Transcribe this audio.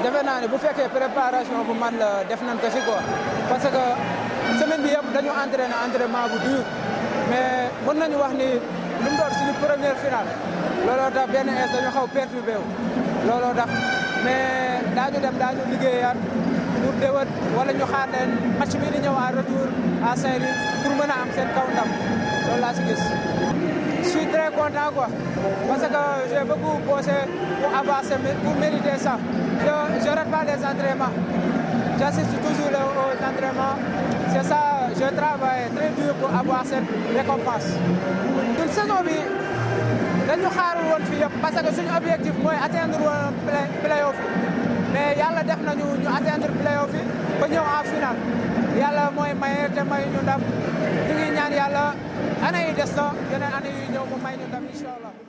defe naa ne bu fekkee préparation bu man la def nañ ko si quoi parce que semaine bi yëpp dañu entraîné entraînement bu dur mais mën nañu wax ni lu mu doon suñu première finale looloo tax benn ins dañu xaw perturbé wu looloo tax mais daañu dem daañu liggéeyaat pour déwét wala ñu xaar leen match bi di ñëw à retour à Saint-Louis pour mën a am seen kaw ndam loolu laa si gis. Je suis très content quoi parce que j'ai beaucoup bossé pour avancer pour mériter ça. Je ne rate pas les entraînements. J'assiste toujours aux entraînements. C'est ça, je travaille très dur pour avoir cette récompense. Une saison bi dañu xaarul woon fii yëpp parce que suñu objectif mooy atteindre woon play playoff yi mais yàlla def nañu ñu atteindre playoff yi ba ñëw en finale yàlla mooy maye te may ñu ndam ñu ngi ñaan yàlla année yi des na yeneen année yi ñëw mu may ñu ndam incha allah